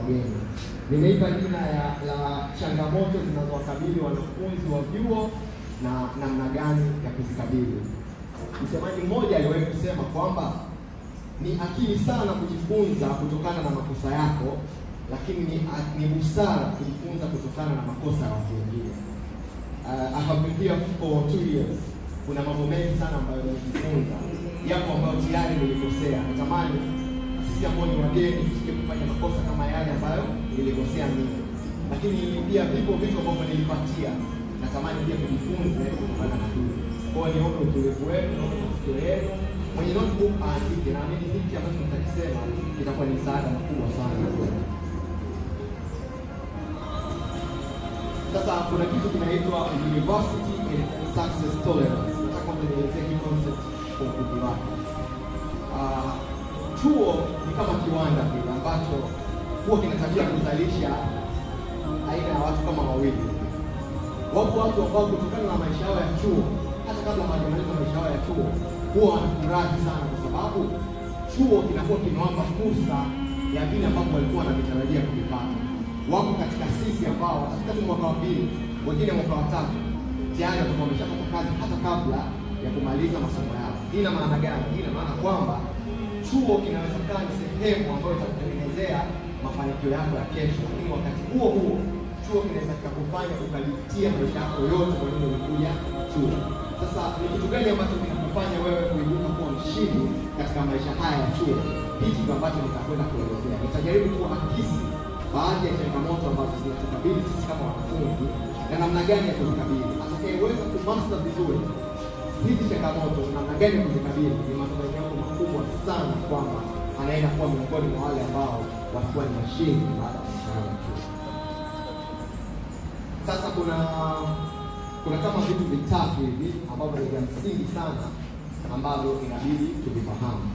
wageni. Nimeipa jina ya la changamoto zinazowakabili wanafunzi wa vyuo na namna gani ya kuzikabili. Msemaji mmoja aliwahi kusema kwamba ni akili sana kujifunza kutokana na makosa yako, lakini ni, ni busara kujifunza kutokana na makosa ya watu wengine. Uh, I have been here for two years. Kuna mambo mengi sana ambayo nimejifunza, yapo ambayo tayari nilikosea. Natamani sisi ambao ni wageni tusije kufanya makosa kama yale ambayo nilikosea mimi, lakini pia vipo vitu ambavyo nilipatia, natamani pia kujifunza ili kutokana na hili. Kwa hiyo niombe utulivu wenu, naombe masikio yenu. Mwenye notebook aandike, naamini hiki ambacho nitakisema kitakuwa ni msaada mkubwa sana kwetu. Sasa kuna kitu kinaitwa university and success tolerance. Nataka nielezee hii concept kwa ufupi wake. Ah, chuo ni kama kiwanda vile ambacho huwa kina tabia ya kuzalisha aina ya watu kama wawili. Wapo watu ambao kutokana na maisha yao ya chuo, hata kabla hawajamaliza maisha yao ya chuo, huwa wanafurahi sana kwa sababu chuo kinakuwa kimewapa fursa ya vile ambavyo walikuwa wanavitarajia kuvipata. Wako katika sisi ambao katika tu mwaka wa pili, wengine mwaka wa tatu, tayari watakuwa wameshapata kazi hata kabla ya kumaliza masomo yao. Hii ina maana gani? Hii ina maana kwamba chuo kinaweza kuwa ni sehemu ambayo itakutengenezea mafanikio yako ya kesho, lakini wakati huo huo chuo kinaweza kikakufanya ukalipitia maisha yako yote kwa nini umekuja chuo. Sasa ni kitu gani ambacho kinakufanya wewe kuibuka kuwa mshindi katika maisha haya ya chuo? Hichi ndio ambacho nitakwenda kuelezea. Nitajaribu kuakisi baadhi ya changamoto ambazo zinatukabili sisi kama wanafunzi na namna gani ya kuzikabili. Atakayeweza kumaster vizuri hizi changamoto na namna gani ya kuzikabili, ni matumaini yangu makubwa sana kwamba anaenda kuwa miongoni mwa wale ambao watakuwa ni washindi baada ya maisha yao ya chuo. Sasa kuna kuna kama vitu vitatu hivi ambavyo ni vya msingi sana ambavyo inabidi tuvifahamu,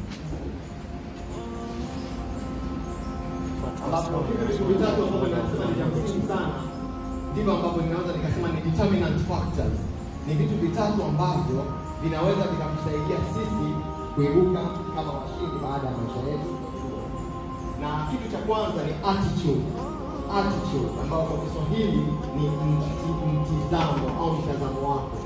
ambapo hivi vitu vitatu ambavyo ninasema ni vya msingi sana ndivyo ambavyo ninaweza nikasema ni determinant factors. Ni vitu vitatu ambavyo vinaweza vikakusaidia sisi kuibuka kama washindi baada ya maisha yetu ya chuo. Na kitu cha kwanza ni attitude attitude ambao kwa Kiswahili ni mti- mtizamo au mtazamo wako.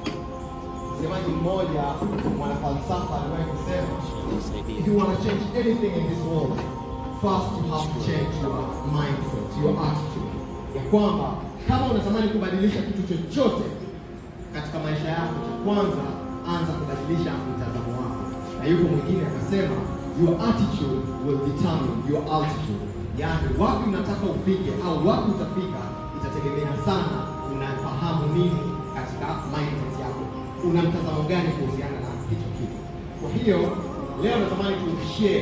Msemaji mmoja mwanafalsafa aliwahi kusema, if you want to change anything in this world, first you have to change your mindset, your attitude, ya kwamba kama unatamani kubadilisha kitu chochote katika maisha yako, cha kwanza anza kubadilisha mtazamo wako. Na yuko mwingine akasema, your attitude will determine your altitude yaani wapi unataka ufike au wapi utafika itategemea sana unafahamu nini katika mindset yako, una mtazamo gani kuhusiana na hicho kitu. Kwa hiyo leo natamani tushare.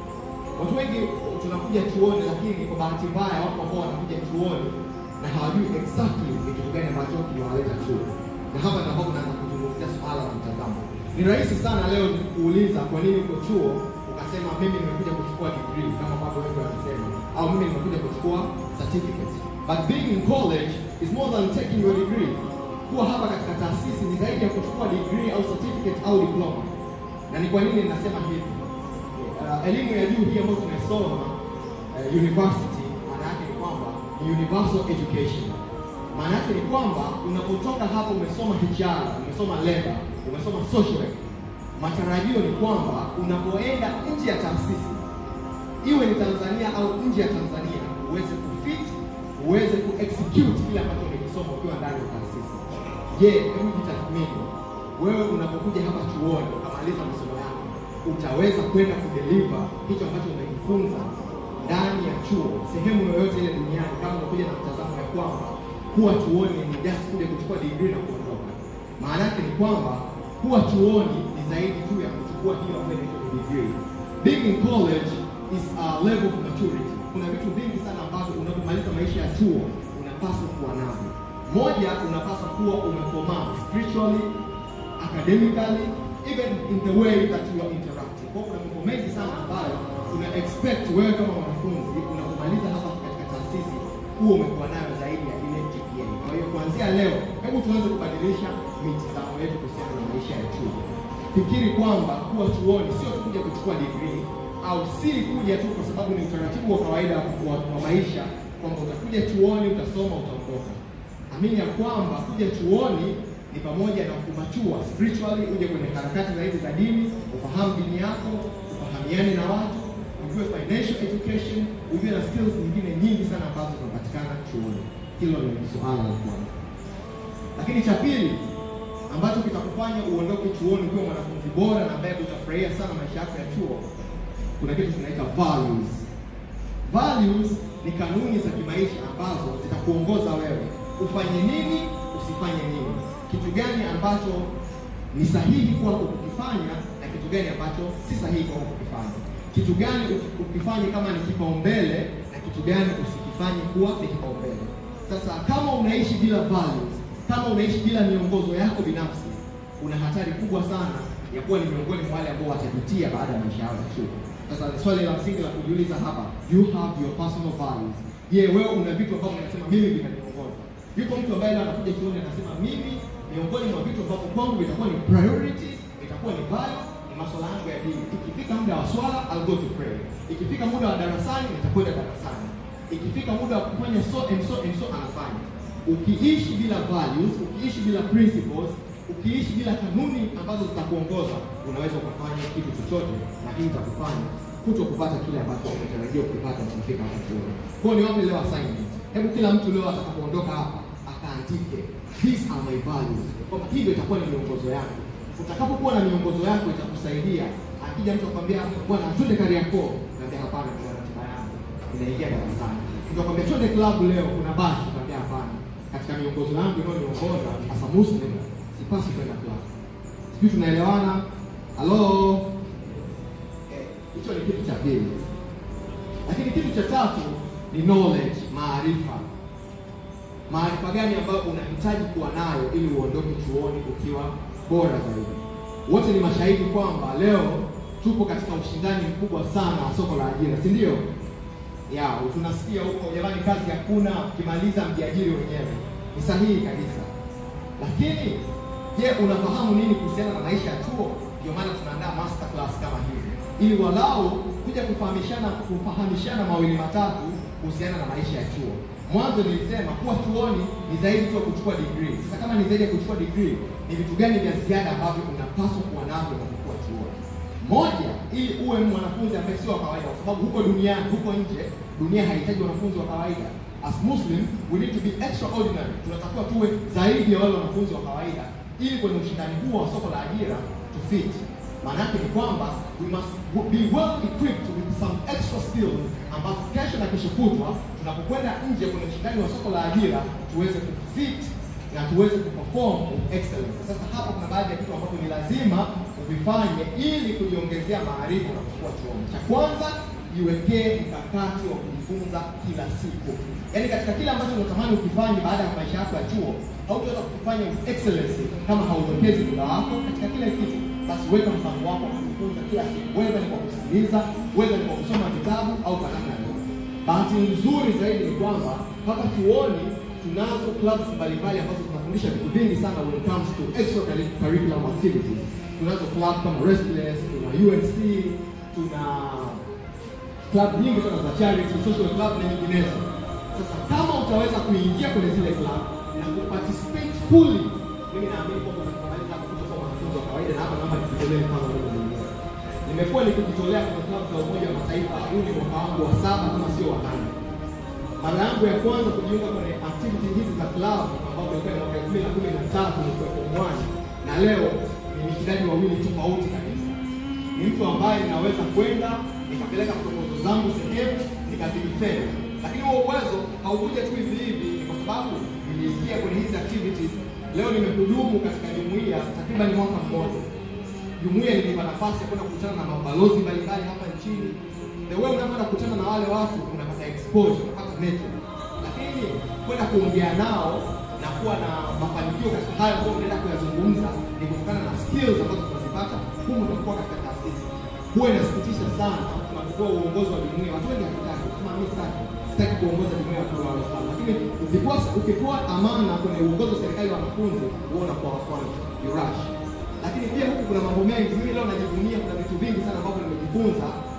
Watu wengi tunakuja chuoni, lakini kwa bahati mbaya wapo ambao wanakuja chuoni na hawajui exactly ni kitu gani ambacho kiliwaleta chuo, na hapa ndipo ambapo naanza kuzungumzia swala la mtazamo. Ni rahisi sana leo kuuliza kwa nini uko chuo ukasema mimi nimekuja kuchukua degree kama ambavyo wengi wanasema, au mimi nimekuja kuchukua certificate. But being in college is more than taking your degree. Kuwa hapa katika taasisi ni zaidi ya kuchukua degree au certificate au diploma. Na ni kwa nini ninasema hivi? Uh, elimu ya juu hii ambayo tumesoma uh, university, maana yake ni kwamba ni universal education. Maana yake ni kwamba unapotoka hapa umesoma HR, umesoma labor, umesoma social work, matarajio ni kwamba unapoenda nje ya taasisi iwe ni Tanzania au nje ya Tanzania uweze kufit, uweze kuexecute kile ambacho umekisoma ukiwa ndani ya taasisi. Je, hebu jitathmini wewe unapokuja hapa chuoni ukamaliza masomo yako, utaweza kwenda kudeliver hicho ambacho umejifunza ndani ya chuo sehemu yoyote ile duniani, kama unakuja na mtazamo ya kwamba kuwa chuoni ni just kuja kuchukua degree na kuondoka. Maana yake ni kwamba kuwa chuoni ni zaidi tu ya kuchukua hiyo ambayo inaitwa degree. Being in college is a level of maturity. Kuna vitu vingi sana ambavyo unapomaliza maisha ya chuo unapaswa kuwa navyo. Moja, unapaswa kuwa umekomaa spiritually, academically, even in the way that you are interacting. Kwa hiyo kuna mambo mengi sana ambayo una expect wewe kama mwanafunzi unapomaliza hapa katika taasisi huo umekuwa nayo zaidi ya ile GPA. Kwa hiyo kuanzia leo, hebu tuanze kubadilisha mitazamo yetu kuhusiana na maisha ya chuo. Fikiri kwamba kuwa chuoni sio tu kuja kuchukua degree, au si kuja tu kwa sababu ni utaratibu wa kawaida wa, wa maisha kwamba utakuja chuoni utasoma utaondoka. Amini ya kwamba kuja chuoni ni pamoja na kumachua spiritually, uje kwenye harakati zaidi za dini, ufahamu dini yako, ufahamiane na watu, ujue financial education, ujue na skills nyingine nyingi sana ambazo zinapatikana chuoni. Hilo ni suala la kwanza. Lakini cha pili ambacho kitakufanya uondoke chuoni ukiwa mwanafunzi bora na ambaye utafurahia sana maisha yako ya chuo, kuna kitu kinaitwa values. Values ni kanuni za kimaisha ambazo zitakuongoza wewe ufanye nini, usifanye nini, kitu gani ambacho ni sahihi kwako kukifanya na kitu gani ambacho si sahihi kwako kukifanya, kitu gani ukifanye kama ni kipaumbele na kitu gani usikifanye kuwa ni kipaumbele. Sasa kama unaishi bila values, kama unaishi bila miongozo yako binafsi, una hatari kubwa sana ya kuwa ni miongoni mwa wale ambao watajutia baada ya maisha yao ya chuo. Sasa swali la msingi la kujiuliza hapa, you have your personal values. Je, wewe una vitu ambavyo unasema mimi vinaniongoza? Yuko mtu ambaye leo anakuja chuoni anasema mimi miongoni mwa vitu ambavyo kwangu vitakuwa ni priority, itakuwa ni value, ni masuala yangu ya dini. Ikifika muda wa swala, I'll go to pray. Ikifika muda wa darasani, nitakwenda darasani. Ikifika muda wa kufanya so and so and so, anafanya. Ukiishi bila values, ukiishi bila principles, ukiishi bila kanuni ambazo zitakuongoza, unaweza ukafanya kitu chochote, na hii itakufanya kuto kupata kile ambacho unatarajia ukipata ukifika hapa chuoni. Kwa hiyo niwape leo assignment. Hebu kila mtu leo atakapoondoka hapa akaandike these are my values, kwamba hivyo itakuwa ni miongozo yako. Utakapokuwa na miongozo yako itakusaidia. Akija mtu akwambia bwana, twende Kariakoo, naambia hapana, kuna ratiba yangu inaingia darasani. Mtu akwambia twende klabu leo, kuna bashi, naambia hapana, katika miongozo yangu inayoniongoza as a Muslim sipasi kwenda klabu. Sijui tunaelewana? Halo, hicho ni kitu cha pili. Lakini kitu cha tatu ni knowledge, maarifa. Maarifa gani ambayo unahitaji kuwa nayo ili uondoke chuoni ukiwa bora zaidi? Wote ni mashahidi kwamba leo tupo katika ushindani mkubwa sana wa soko la ajira, si ndio? Ya, tunasikia huko jamani, kazi hakuna, ukimaliza mjiajiri wenyewe. Ni sahihi kabisa, lakini je, unafahamu nini kuhusiana na maisha ya chuo? Ndio maana tunaandaa master class kama hizi ili walau kuja kufahamishana kufahamishana mawili matatu kuhusiana na maisha ya chuo. Mwanzo nilisema kuwa chuoni ni zaidi tu ya kuchukua degree. Sasa kama ni zaidi ya kuchukua degree, ni vitu gani vya ziada ambavyo unapaswa kuwa navyo unapokuwa chuoni? Moja, ili uwe mwanafunzi ambaye sio wa kawaida, kwa sababu huko duniani, huko nje, dunia haihitaji wanafunzi wa kawaida. As Muslim we need to be extraordinary. Tunatakiwa tuwe zaidi ya wale wanafunzi wa kawaida, ili kwenye ushindani huo wa soko la ajira tufiti. Maana yake ni kwamba we must be well equipped with some extra skills ambazo kesho na kesho kutwa tunapokwenda nje kwenye ushindani wa soko la ajira tuweze kufit na tuweze kuperform with excellence. Sasa hapa kuna baadhi ya vitu ambavyo ni lazima uvifanye ili kujiongezea maarifa unapokuwa chuoni. Cha kwanza, jiwekee mkakati wa kujifunza kila siku, yaani katika kile ambacho unatamani ukifanye baada ya maisha yako ya chuo, hautaweza kukifanya with excellence kama hauwekezi muda wako katika kile kitu basi weka mpango wako wa kujifunza kila siku, whether ni kwa kusikiliza, whether ni kwa kusoma vitabu au kwa namna yoyote. Bahati nzuri zaidi ni kwamba hapa chuoni tunazo clubs mbalimbali ambazo zinafundisha vitu vingi sana when it comes to extracurricular activities. Tunazo club kama Restless, tuna UNC, tuna club nyingi sana za charity, social club na nyinginezo. Sasa kama utaweza kuingia kwenye zile club na kuparticipate fully, mimi naamini kwamba utamaliza kutoka mwanafunzi wa kawaida, na hapa naomba nikitolee mfano mimi mwenyewe. Nimekuwa nikijitolea kwenye klabu za Umoja wa Mataifa, huu ni mwaka wangu wa saba kama sio wa nane. Mara yangu ya kwanza kujiunga kwenye activity hizi za club ambao ilikuwa ni mwaka elfu mbili na kumi na tatu nikiwa form one, na leo ni mishindani wawili tofauti kabisa. Ni mtu ambaye ninaweza kwenda nikapeleka proposal zangu sehemu nikazilifanya, lakini huo uwezo haukuja tu hivi hivi, ni kwa sababu niliingia kwenye hizi activities. Leo nimehudumu katika jumuiya takriban mwaka mmoja. Jumuiya ilinipa nafasi ya kwenda kukutana na mabalozi mbalimbali hapa nchini. The way unavyoenda kukutana na wale watu unapata exposure, unapata network, lakini kwenda kuongea nao na kuwa na mafanikio katika hayo ambayo unaenda kuyazungumza ni kutokana na skills ambazo tunazipata humu tunapokuwa katika taasisi. Huwa inasikitisha sana tunapokuwa uongozi wa jumuiya, watu wengi hatutaki, kama mimi sitaki, sitaki kuongoza jumuiya ya Wakristo wa Waislamu, lakini ukikuwa ukikuwa amana kwenye uongozi wa serikali ya wanafunzi, huona kwa kwanza you rush lakini pia huku kuna mambo mengi. Mimi leo najivunia, kuna vitu vingi sana ambavyo nimejifunza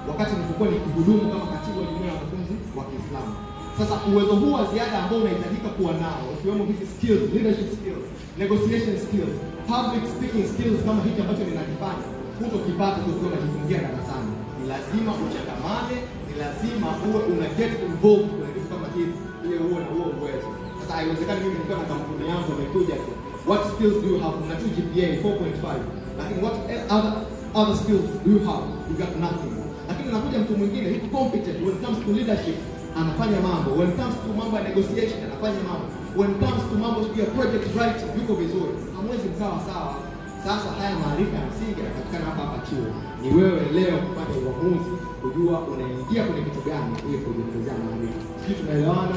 wakati nilipokuwa nikihudumu kama katibu wa jumuiya ya wanafunzi wa Kiislamu. Sasa uwezo huu wa ziada ambao unahitajika kuwa nao, ikiwemo hizi skills, leadership skills, negotiation skills, public speaking skills kama hiki ambacho ninakifanya, hutokipata ukiwa unajifungia darasani. Ni lazima uchangamane, ni lazima uwe una get involved kwenye vitu kama hivi ili uwe na huo uwezo. Sasa haiwezekani mimi nikiwa na kampuni yangu nimekuja tu, what skills do you have? Una tu GPA 4.5, lakini what other other skills do you have? You got nothing. Lakini unakuja mtu mwingine yuko competent when it comes to leadership anafanya mambo, when it comes to mambo ya negotiation anafanya mambo, when it comes to mambo ya project writing yuko vizuri. Hamwezi mkawa sawa. Sasa haya maarifa ya msingi yanapatikana hapa hapa chuo. Ni wewe leo kupata uamuzi, kujua unaingia kwenye kitu gani ili kujiongezea maarifa. Sijui tunaelewana?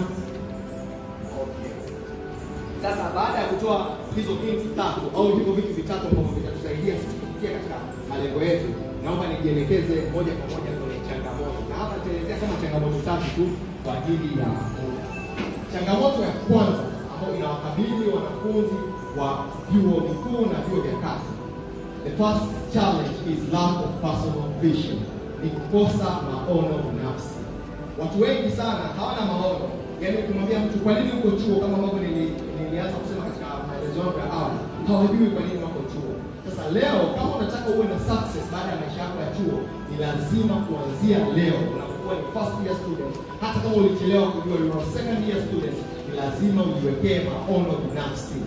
Okay. Sasa baada ya kutoa hizo things tatu au hivyo vitu vitatu ambavyo vitatusaidia sisi kufikia katika malengo yetu, naomba nijielekeze moja kwa moja kwenye changamoto, na hapa nitaelezea kama changamoto tatu tu kwa ajili ya muda. Changamoto ya kwanza ambayo inawakabili wanafunzi wa vyuo vikuu na vyuo vya kati, the first challenge is lack of personal vision, ni kukosa maono binafsi. Watu wengi sana hawana maono. Yaani ukimwambia mtu kwa nini uko chuo, kama ambavyo nili- nilianza kusema katika maelezo yangu ya awali, hawajui kwa nini wako chuo. Sasa leo kama unataka uwe na success baada ya maisha yako ya chuo, ni lazima kuanzia leo unapokuwa ni first year student, hata kama ulichelewa kujua you are second year student, ni lazima ujiwekee maono binafsi.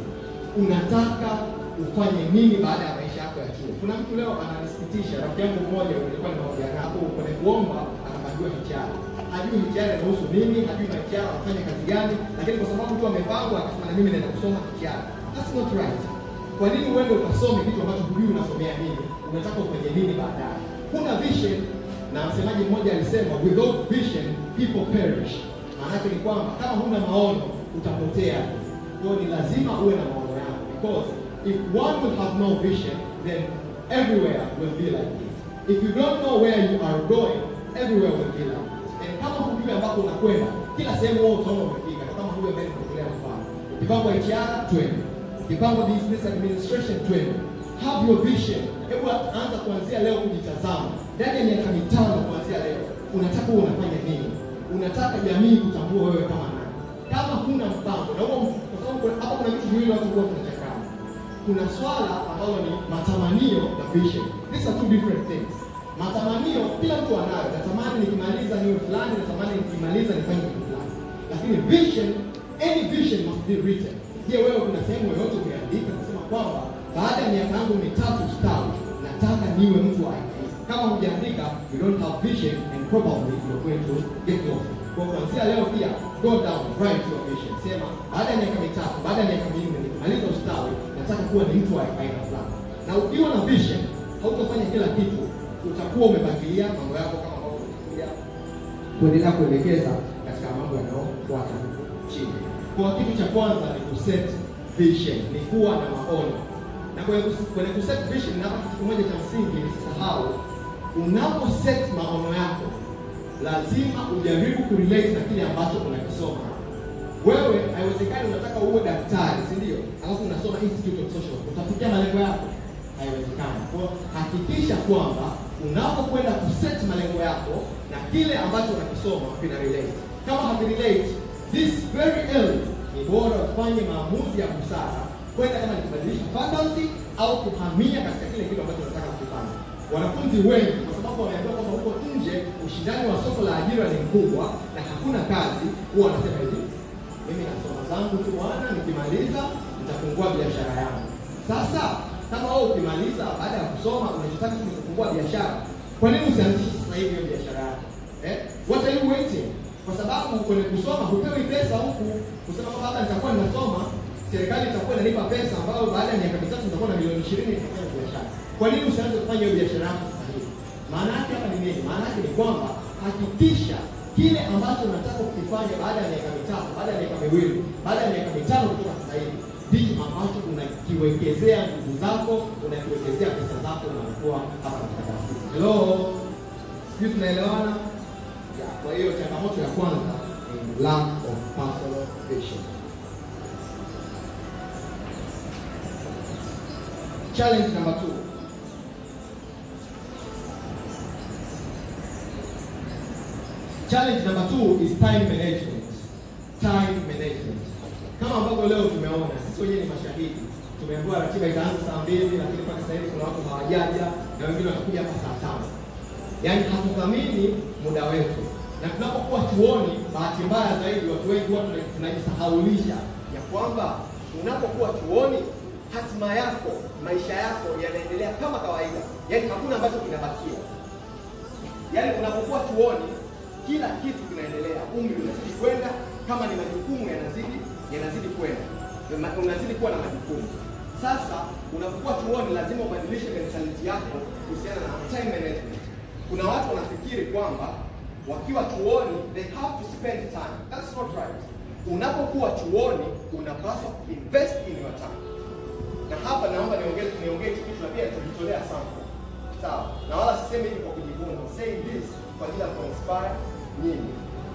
Unataka ufanye nini baada ya maisha yako ya chuo? Kuna mtu leo ananisikitisha, rafiki yangu mmoja nilikuwa ninaongea naye hapo kwenye kuomba, anapangiwa hichara hajui hichara inahusu nini, hajui hichara anafanya kazi gani, lakini kwa sababu tu amepangwa akasema na mimi naenda kusoma hichara. That's not right. Kwa nini uende ukasome kitu ambacho hujui unasomea nini? Unataka ufanye nini baadaye? Huna vision, na msemaji mmoja alisema without vision people perish. Maana yake ni kwamba kama huna maono utapotea. Kwa hiyo ni lazima uwe na maono yako, because if one will have no vision then everywhere will be like this. If you don't know where you are going, everywhere will be like this. And kama hujui ambako unakwenda, kila sehemu wewe utaona umefika. Ndio kama huyo ambaye nimetolea mfano. Ukipangwa HR, twende. Ukipangwa business administration, twende. Have your vision. Hebu anza kuanzia leo kujitazama. Ndani ya miaka mitano kuanzia leo, unataka uwe unafanya nini? Unataka jamii kutambua wewe kama nani? Kama huna mpango, na huo kwa sababu kuna- hapa kuna vitu viwili watu huwa tunachanganya. Kuna swala ambalo ni matamanio na vision. These are two different things. Matamanio kila mtu anayo, natamani nikimaliza niwe fulani, natamani nikimaliza nifanye kitu fulani, lakini vision, any vision must be written. Je, wewe kuna sehemu yoyote umeandika kusema kwamba baada ya miaka yangu mitatu stawi, nataka niwe mtu wa aina hii? Kama hujaandika, you don't have vision and probably you're going to get lost. Kwa kuanzia leo pia, go down, write your vision. Sema baada ya miaka mitatu, baada ya miaka minne nikimaliza ustawi, nataka kuwa ni mtu wa aina fulani. Na ukiwa na vision, hautafanya kila kitu utakuwa umepangilia mambo yako kama ambavyo umekuja kuendelea kuelekeza katika mambo yanayofuata huko chini. Kwa kitu cha kwanza ni kuset vision, ni kuwa na maono. Na kwenye kus- kwenye kuset vision, na hapa kitu kimoja cha msingi nisisahau, unapo set maono yako lazima ujaribu kurelate na kile ambacho unakisoma. Wewe haiwezekani unataka uwe daktari, si ndio? Alafu unasoma Institute of Social Work. Utafikia malengo yako? Haiwezekani. Kwa hiyo hakikisha kwamba unapokwenda kuset malengo yako na kile ambacho unakisoma vina relate. Kama havirelate, this very early ni bora ufanye maamuzi ya busara kwenda kama ni kubadilisha faculty au kuhamia katika kile kitu ambacho unataka kukifanya. Wanafunzi wengi kwa sababu wameambiwa kwamba huko nje ushindani wa soko la ajira ni mkubwa na hakuna kazi, huwa wanasema hivi, mimi nasoma zangu tu bwana, nikimaliza nitafungua biashara yangu. Sasa kama wewe ukimaliza baada ya kusoma unachotaka ni kufungua biashara, kwa nini usianzishe sasa hivi hiyo biashara yako? Eh? What are you waiting? Kwa sababu kwenye kusoma hupewi pesa huku kusema kwamba hata nitakuwa ninasoma serikali itakuwa inanipa pesa ambayo baada ya miaka mitatu nitakuwa na milioni 20 nitafanya biashara. Kwa nini usianze kufanya hiyo biashara yako sasa hivi? Maana yake hapa ni nini? Maana yake ni kwamba hakikisha kile ambacho unataka kukifanya baada ya miaka mitatu, baada ya miaka miwili, baada ya miaka mitano kutoka sasa hivi ndicho ambacho unakiwekezea nguvu zako, unakiwekezea pesa zako, unakuwa hapa katika taasisi. Hello, sijui tunaelewana? Ya, Kwa hiyo changamoto ya kwanza ni lack of personal vision. Challenge number two. Challenge number two is time management. Time management. Kama ambavyo leo tumeona, sisi wenyewe ni mashahidi. Tumeambiwa ratiba itaanza saa mbili, lakini mpaka sasa hivi kuna watu hawajaja na wengine watakuja hapa saa tano. Yaani hatuthamini muda wetu, na tunapokuwa chuoni, bahati mbaya zaidi, watu wengi huwa tuna- tunajisahaulisha ya kwamba unapokuwa chuoni, hatima yako, maisha yako yanaendelea kama kawaida, yaani hakuna ambacho kinabakia. Yaani unapokuwa chuoni, kila kitu kinaendelea, umri unazidi kwenda, kama ni majukumu yanazidi yanazidi kwenda, Ma- unazidi kuwa na majukumu. Sasa unapokuwa chuoni, lazima ubadilishe mentality yako kuhusiana na time management. Kuna watu wanafikiri kwamba wakiwa chuoni they have to spend time. That's not right. Unapokuwa chuoni, unapaswa invest in your time na hapa naomba niongee niongee kitu na pia nitajitolea sample. Sawa? Na wala sisemi hivi kwa kujivuna. I'm saying this kwa ajili ya kuinspire nyinyi.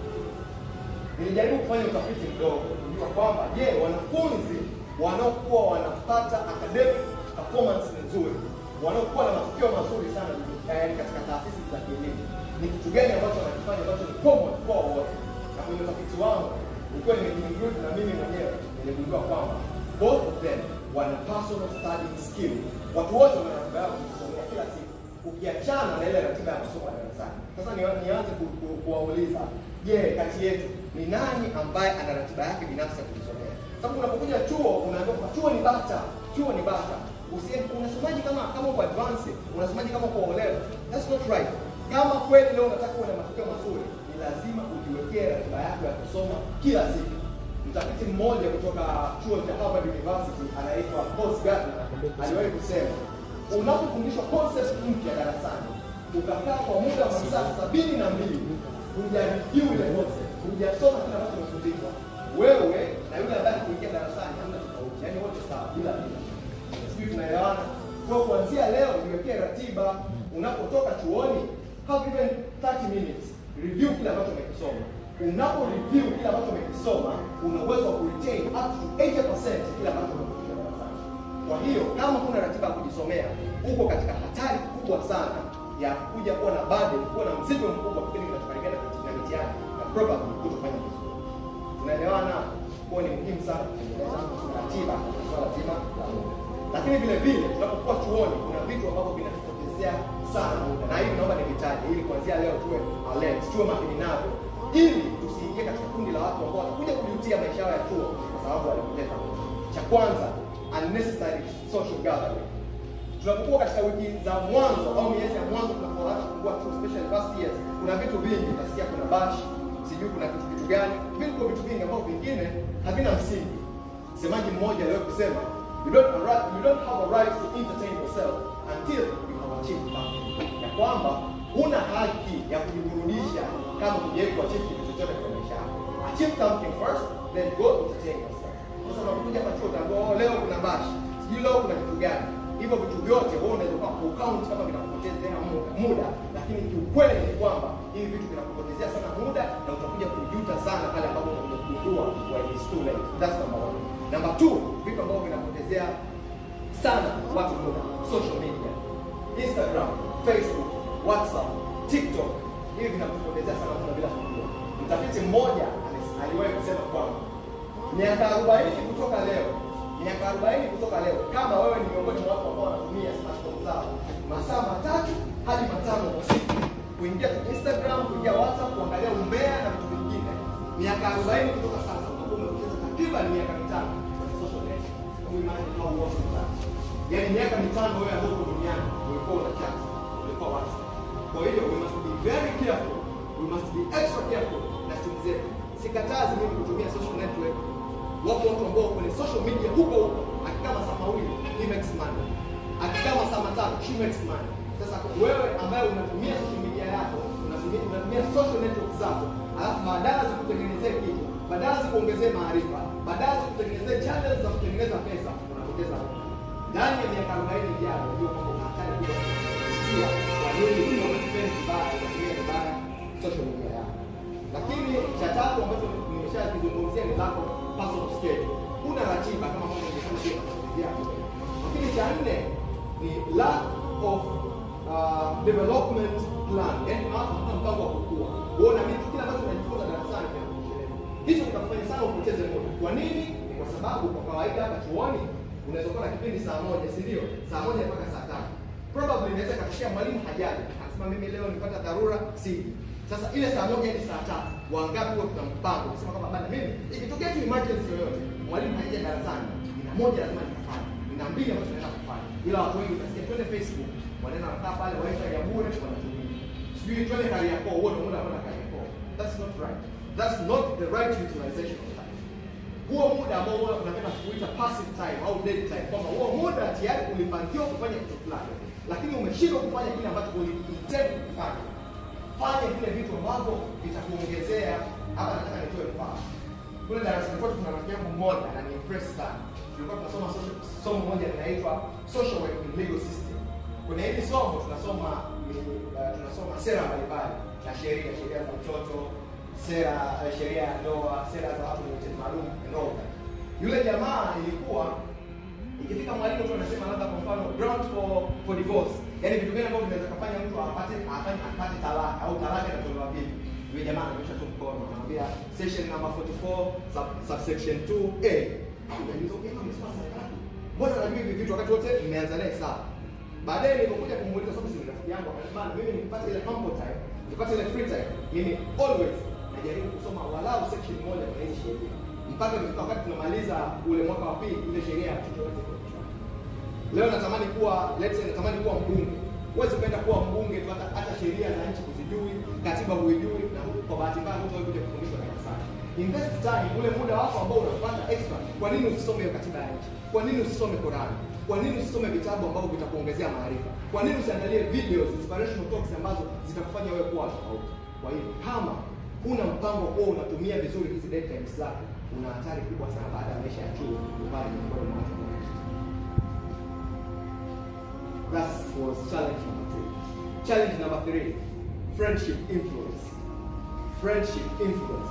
Nilijaribu kufanya utafiti mdogo kujua kwamba je, wanafunzi wanaokuwa wanapata academic performance nzuri, wanaokuwa na matokeo mazuri sana eh, katika taasisi za kielimu, ni kitu gani ambacho wanakifanya ambacho ni common kwa wote? Na kwenye utafiti wangu ukiwa nimejinclude na mimi mwenyewe niligundua kwamba both of them wana personal studying skill. Watu wote wana ratiba yao kujisomea kila siku, ukiachana na ile ratiba ya masomo ya darasani. Sasa ni- nianze ku- ku- kuwauliza, je, kati yetu ni nani ambaye ana ratiba yake binafsi ya kujisomea? Sababu unapokuja chuo unaambiwa kwamba chuo ni bata, chuo ni bata. Usie unasomaji kama kama uko advance, unasomaji kama uko O level. That's not right. Kama kweli leo unataka uwe na matokeo mazuri, ni lazima ujiwekee ratiba yako ya kusoma kila siku. Mtafiti mmoja kutoka chuo cha Harvard University anaitwa Boss Gardner aliwahi kusema, unapofundishwa concept mpya darasani ukakaa kwa muda wa masaa sabini na mbili hujareview ile concept, hujasoma kile ambacho umefundishwa, wewe na yule ambaye kuingia darasani hamna tofauti, yaani wote sawa, bila bila. Sijui tunaelewana? Kwa kuanzia leo niwekee ratiba, unapotoka chuoni have even 30 minutes review kile ambacho umekisoma. Unapo review kile ambacho umekisoma, una uwezo wa kuretain up to 80% kile ambacho umefundishwa darasani. Kwa hiyo kama kuna ratiba ya kujisomea, uko katika hatari kubwa sana ya kuja kuwa na burden, kuwa na mzigo mkubwa kipindi kinachokaribia na mitihani na probably kutofanya vizuri. Tunaelewana? Kwa ni muhimu sana kutengeneza ratiba katika swala zima la muda. Lakini vile vile tunapokuwa chuoni kuna vitu ambavyo vinatupotezea sana muda, na hivi naomba nivitaje ili kuanzia leo tuwe alert, tuwe makini navyo, ili tusiingie katika kundi la watu ambao watakuja kujutia maisha yao ya chuo kwa sababu walipoteza muda. Cha kwanza, unnecessary social gathering tunapokuwa katika wiki za mwanzo au miezi ya mwanzo tunapoanza kufungua chuo especially first years, kuna vitu vingi utasikia, kuna bash, sijui kuna kitu kitu gani, viko vitu vingi ambavyo vingine havina msingi. Msemaji mmoja leo kusema you don't, have a right, you don't have a right to entertain yourself until you have achieved something, ya kwamba huna haki ya kujiburudisha kama hujawahi kuachieve kitu chochote kwenye maisha yako. Achieve something first, then go entertain yourself. Sasa unapokuja hapa chuo utaambiwa oh, leo kuna bash, sijui leo kuna kitu gani hivyo vitu vyote wewe unaweza kwa count kama vinakupotezea muda, muda lakini kiukweli ni kwamba hivi vitu vinakupotezea sana muda na utakuja kujuta sana pale ambapo unakuja kugundua when it's too late. That's number one. Number two, vitu ambavyo vinapotezea sana watu muda, social media, Instagram, Facebook, WhatsApp, TikTok, hivi vinakupotezea sana muda bila kujua. Mtafiti mmoja alis- aliwahi kusema kwamba miaka 40 kutoka leo miaka 40 kutoka leo, kama wewe ni miongoni mwa watu ambao wanatumia smartphone zao masaa matatu hadi matano kwa siku kuingia kwenye Instagram, kuingia WhatsApp, kuangalia umbea na vitu vingine, miaka 40 kutoka sasa utakuwa umepoteza takriban miaka mitano kwenye social network. Hebu imagine how was that? Yaani miaka mitano wewe ambao uko duniani ulikuwa una chat, ulikuwa WhatsApp. Kwa hiyo we must be very careful, we must be extra careful na simu zetu. Sikatazi mimi kutumia social network Wapo watu ambao kwenye social media huko huko, akikaa masaa mawili he makes money, akikaa masaa matano she makes money. Sasa wewe ambaye unatumia social media yako, unatumia unatumia social network zako, alafu badala zikutengenezee kitu, badala zikuongezee maarifa, badala zikutengenezee channels za kutengeneza pesa, unapoteza muda. Ndani ya miaka 40 ijayo, unajua kwamba una hatari kubwa kupitia kwa nini kama spend vibaya, unatumia vibaya social media yako. Lakini cha tatu ambacho nimeshakizungumzia ni lack of personal schedule. Kuna ratiba kama ambavyo nimesema pia kuelezea hapo. Lakini cha nne ni lack of uh, development plan, yaani hakuna mpango wa kukua. Wewe unaamini kila itakufanya sana upoteze muda. Kwa nini? Ni kwa sababu kwa kawaida hapa chuoni unaweza kuwa na kipindi saa moja, si ndio? Saa moja mpaka saa tatu. Probably inaweza ikatokea mwalimu hajaji, akasema mimi leo nipata dharura, siji. Sasa ile saa moja hadi saa tatu, wangapi huwa tuna mpango kusema kwamba bana, mimi ikitokea tu emergency yoyote, mwalimu hajaja darasani, nina moja lazima nikafanye, nina mbili ambazo naenda kufanya. Ila watu wengi utasikia twende Facebook, wanaenda wanakaa pale, wifi ya bure wanatumia, sijui twende Kariakoo, huo ndio muda wa kwenda Kariakoo. That's not right. That's not the right utilization of time. Huo muda ambao wewe unapenda kuita passive time au dead time, kwamba huo muda tayari ulipangiwa kufanya kitu fulani, lakini umeshindwa kufanya kile ambacho uliintend kufanya. Fanya vile vitu ambavyo vitakuongezea. Hapa nataka nitoe mfano. Kule darasani kwetu kuna rafiki yangu mmoja na ni impress sana. Tulikuwa tunasoma social- somo moja linaitwa social work in legal system. Kwenye hili somo tunasoma ni, uh, tunasoma sera mbalimbali na sheria, sheria za mtoto, sera uh, sheria ya ndoa, sera za watu wenye uhitaji maalum and all that. Yule jamaa ilikuwa ikifika mwalimu tu anasema labda kwa mfano ground for for divorce, yaani vitu gani ambavyo vinaweza kufanya mtu apate afanye apate talaka au talaka inatolewa vipi? Yule jamaa ananyosha tu mkono anamwambia section number 44 sub, subsection 2a. Au unajua okay, kama umesoma sana ngapi? Mbona unajua hivi vitu wakati wote nimeanza naye sawa? Baadaye nilipokuja kumuuliza sababu si ni rafiki yangu akasema mimi nikipata ile humble time, nikipata ile free time, mimi always najaribu kusoma walau section moja kwenye hizi sheria mpaka imefika wakati tunamaliza ule mwaka wa pili ile sheria ya mtoto yote iko kichwani. Leo natamani kuwa let's say natamani kuwa mbunge. Huwezi kwenda kuwa mbunge tu hata hata sheria za nchi kuzijui, katiba huijui na kwa bahati mbaya hutawahi kuja kufundishwa darasani. Invest time, ule muda wako ambao unapata extra. Kwa nini usisome hiyo katiba ya nchi? Kwa nini usisome Qur'an? Kwa nini usisome vitabu ambavyo vitakuongezea maarifa? Kwa nini usiangalie videos, inspirational talks ambazo zitakufanya wewe kuwa tofauti? Kwa hiyo kama huna mpango huo unatumia vizuri hizi dead times zako, una hatari kubwa sana baada ya maisha ya chuo kupata miongoni mwa watu wanaoishi. That was challenge number two. Challenge number three, friendship influence. Friendship influence.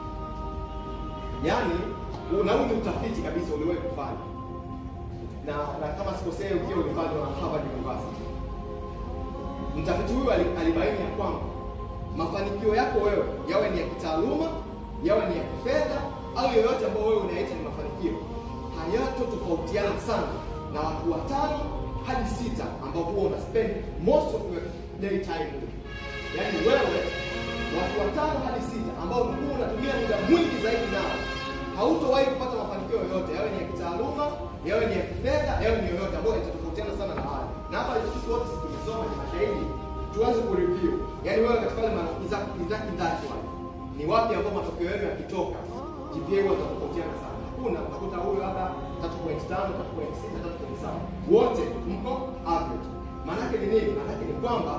Yaani, na huu ni utafiti kabisa uliwahi kufanya na, na kama sikosei ukiwa ulifanywa na Harvard University. Mtafiti huyu ali- alibaini ya kwamba mafanikio yako wewe yawe ni ya kitaaluma, yawe ni ya kifedha au yoyote ambayo wewe unaita ni mafanikio, hayatotofautiana sana na watu watano hadi sita ambao huwa una spend most of your day time with. Yaani wewe watu watano hadi sita ambao huwa unatumia muda mwingi zaidi nao, hautowahi kupata mafanikio yoyote, yawe ni ya kitaaluma, yawe ni ya kifedha, yawe ni yoyote ambayo itatofautiana sana na wale. Na hapa sisi wote sisi tumesoma ni mashahidi, tuanze kureview. Yaani wewe katika wale marafiki zako kindaki ndaki wale, ni wapi ambao matokeo yenu yakitoka GPA huwa zinatofautiana sana. Hakuna utakuta huyo labda 3.5, 3.6, 3.7. Wote mko average. Maanake ni nini? Maanake ni kwamba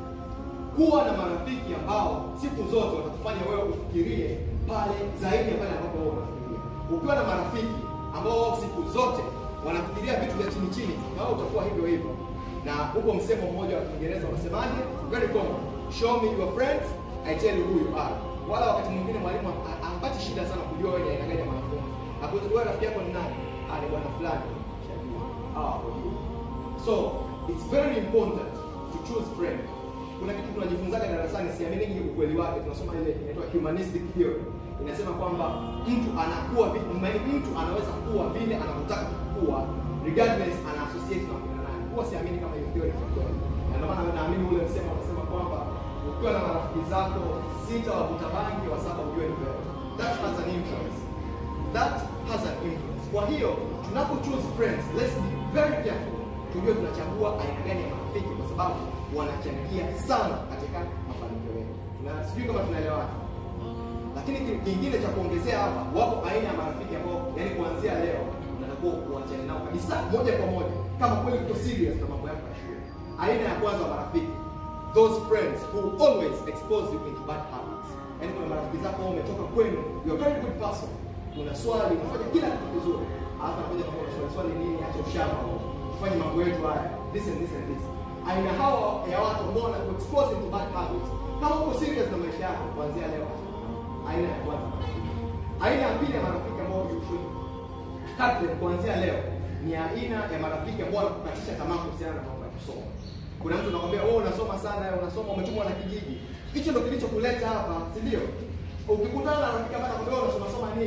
kuwa na marafiki ambao siku zote watakufanya wewe ufikirie pale zaidi ya pale ambapo wewe unafikiria. Ukiwa na marafiki ambao wao siku zote wanafikiria vitu vya chini chini, na wewe utakuwa hivyo hivyo. Na huko msemo mmoja wa Kiingereza unasemaje? Very common. Show me your friends, I tell you who you are. Wala wakati mwingine mwalimu ha- hapati shida sana kujua wewe ni aina gani ya mwanafunzi. Hakuwezi wewe rafiki yako ni nani? Ah, ni bwana fulani. Shajua. Ah, hujui. So, it's very important to choose friends. Kuna kitu tunajifunzaga darasani, siamini ukweli wake. Tunasoma ile inaitwa humanistic theory. Inasema kwamba mtu anakuwa vi- maana mtu anaweza kuwa vile anavyotaka kuwa regardless ana associate na kina nani. Huwa siamini kama hiyo theory ni kweli. Na ndio maana naamini ule msemo unasema kwamba ukiwa na marafiki zako sita wavuta bangi, wa saba ujue ni wewe. That has an influence that has an influence. Kwa hiyo tunapo choose friends, let's be very careful. Tujue tunachagua aina gani ya marafiki kwa sababu wanachangia sana katika mafanikio yetu. Tuna sijui kama tunaelewana. Lakini ki- kingine cha kuongezea hapa, wapo aina ya marafiki ambao yani kuanzia leo unatakiwa kuachana nao kabisa moja kwa moja kama kweli uko serious na mambo yako ya shule. Aina ya kwanza wa marafiki, those friends who always expose you into bad habits. Yaani kuna marafiki zako wao umetoka kwenu, you are very good person. Una swali, unafanya kila kitu vizuri. Alafu anakuja kwa swali swali nini, acha ushamba huo. Tufanye mambo yetu haya. This and this and this. Aina hao ya watu ambao wana expose into bad habits. Kama uko serious na maisha yako kuanzia leo. Aina ya kwanza. Aina ya pili ya marafiki ambao you should cut them kuanzia leo ni aina ya marafiki ambao wanakukatisha tamaa kuhusiana na mambo ya kusoma. Kuna mtu anakwambia wewe unasoma sana, wewe unasoma umetumwa na kijiji. Hicho ndio kilichokuleta hapa, si ndio? Ukikutana na rafiki ambaye anakwambia wewe unasoma soma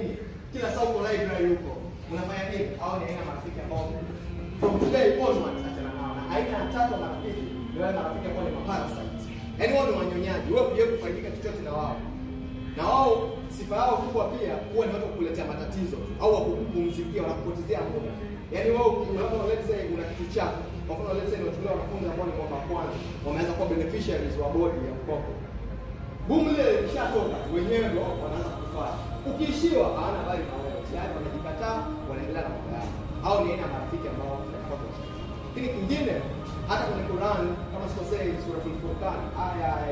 kila saa uko library huko unafanya nini au ni aina ya marafiki ambao from today onwards achana nao na aina ya tatu ya marafiki ni wale marafiki ambao ni maparasites yaani wao ni wanyonyaji wewe kuja kufaidika chochote na wao na wao sifa yao kubwa pia huwa ni watu wa kukuletea matatizo tu au wakupumzikia wanakupotezea muda yaani wewe unapo let's say una kitu chako kwa mfano let's say unachukulia wanafunzi ambao ni mwaka wa kwanza wameanza kuwa beneficiaries wa bodi ya mkopo boom lile lishatoka wenyewe ndo wanaanza kufanya ukiishiwa hawana habari na wewe tayari wanajikataa wanaendelea na mambo yao au ni aina ya marafiki ambao tunatakiwa kuwachagua lakini kingine hata kwenye Quran kama sikosei suratul Furqan aya ya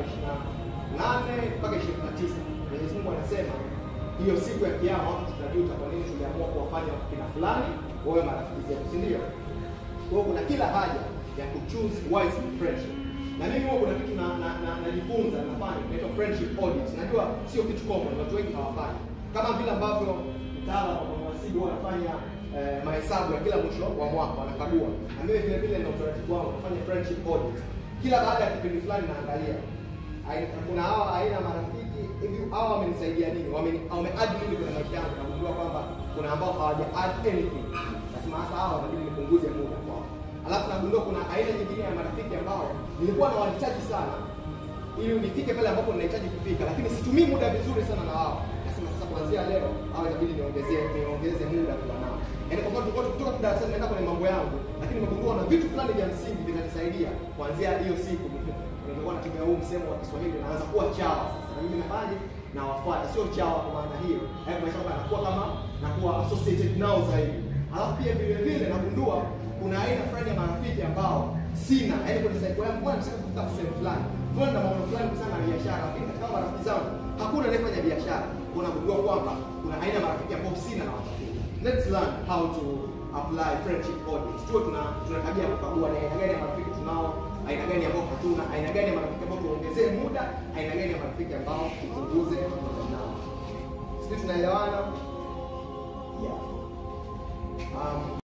28 mpaka 29 Mwenyezi Mungu anasema hiyo siku ya kiyama watu tutajuta kwa nini tuliamua kuwafanya kina fulani wawe marafiki zetu si ndio kwa hiyo kuna kila haja ya kuchoose wise friendship na mimi huwa kuna kitu na na- na- najifunza nafanya inaitwa friendship audit najua sio kitu common watu wengi hawafanyi kama vile ambavyo mtaala wa mhasibu wanafanya eh, mahesabu ya kila mwisho wa mwaka wanakagua na mimi vile vile na utaratibu wangu nafanya friendship audit kila baada ya kipindi fulani naangalia Ai- kuna hawa aina ya marafiki hivi hawa wamenisaidia nini Wameni- wameadd nini kwenye maisha yangu nagundua kwamba kuna ambao hawaja add anything nasema hasa hawa wanabidi nipunguze muda kwao alafu nagundua kuna aina nyingine ya marafiki ambao nilikuwa nawahitaji sana ili nifike pale ambapo ninahitaji kufika lakini situmii muda vizuri sana na wao nasema sasa kuanzia leo hawa inabidi niongezee niongeze muda kuwa nao yaani kwa mfano tulikuwa tukitoka tu darasani naenda kwenye mambo yangu lakini nimegundua na vitu fulani vya msingi vinanisaidia kuanzia hiyo siku nilikuwa natumia huu msemo wa Kiswahili naanza kuwa chawa sasa na mimi nafanyaje na wafuata sio chawa kwa maana hiyo hayo maisha kwamba nakuwa kama nakuwa associated nao zaidi alafu pia vile vile nagundua kuna aina fulani ya marafiki ambao sina yaani kwenye cycle yangu bwana nataka kufika sehemu fulani mbona na maono fulani kuhusiana na biashara lakini katika hao marafiki zangu hakuna anayefanya biashara kwa nagundua kwamba kuna aina ya marafiki ambao sina na watafuta let's learn how to apply friendship audit tuwe tuna tuna tabia ya kukagua na aina gani ya marafiki tunao aina gani ambao hatuna aina gani ya marafiki ambao tuongezee muda aina gani ya marafiki ambao tupunguze muda nao sisi tunaelewana yeah um,